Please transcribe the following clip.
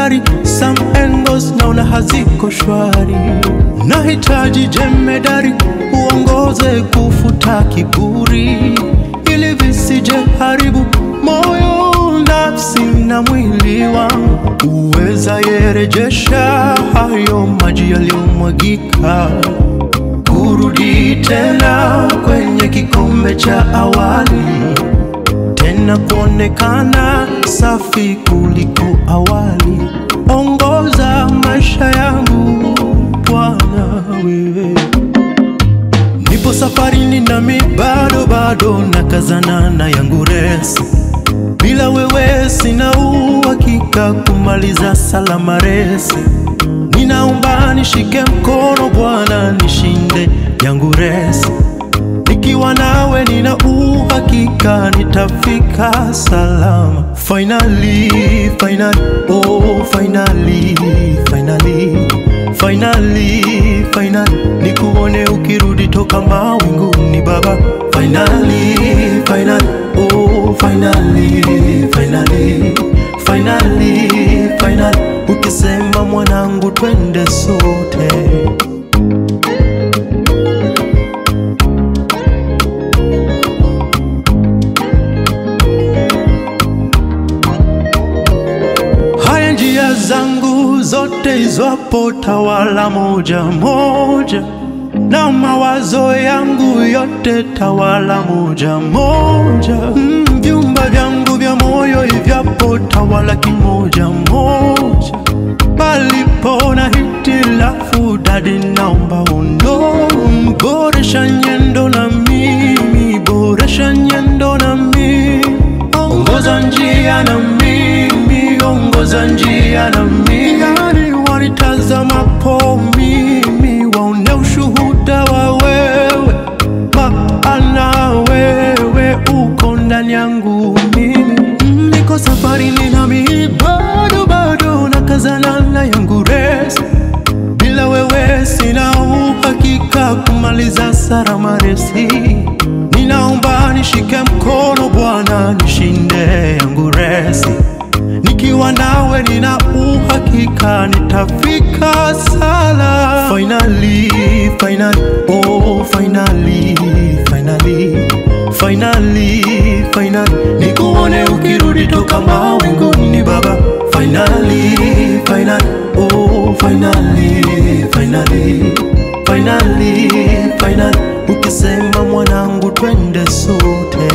jemedari, some angles naona haziko shwari. Nahitaji jemedari uongoze kufuta kiburi, ili visije haribu moyo, nafsi na mwili wangu. Uweza yerejesha hayo maji yaliyomwagika kurudi tena kwenye kikombe cha awali, tena kuonekana safi kuliko awali. Ongoza maisha yangu Bwana, wewe nipo safarini, nami bado bado nakazana na yangu resi. Bila wewe sina uhakika kumaliza salama resi. Ninaomba nishike mkono Bwana, nishinde yangu resi. Nikiwa nawe nina uhakika nitafika salama. Finally, finally, oh finally, finally, finally, finally, nikuone ukirudi toka mawinguni Baba. Finally, finally, oh finally, finally, finally, finally, ukisema mwanangu, twende sote. Haya njia zangu zote izwapo tawala moja moja, na mawazo yangu yote tawala moja moja. Mm, vyumba vyangu vya moyo ivyapo tawala kimoja moja. Palipo na hitilafu dadi, naomba undo boresha nyendo na mimi, boresha nyendo na mimi, ongoza njia na mimi, ongoza njia na mimi. Yani wanitazamapo mimi, waone ushuhuda wa wewe, maana wewe uko ndani yangu mimi. Mm, Niko safarini nami bado bado nakazana na yangu resi bila wewe sina uhakika kumaliza salama resi. Ninaomba nishike mkono Bwana, nishinde yangu resi. Nikiwa nawe nina uhakika nitafika sala. Finally, finally, oh finally, finally, finally, finally, nikuone ukirudi toka mawinguni Baba. Finally, finally, oh finally, finally, finally, finally, ukisema mwanangu, twende sote.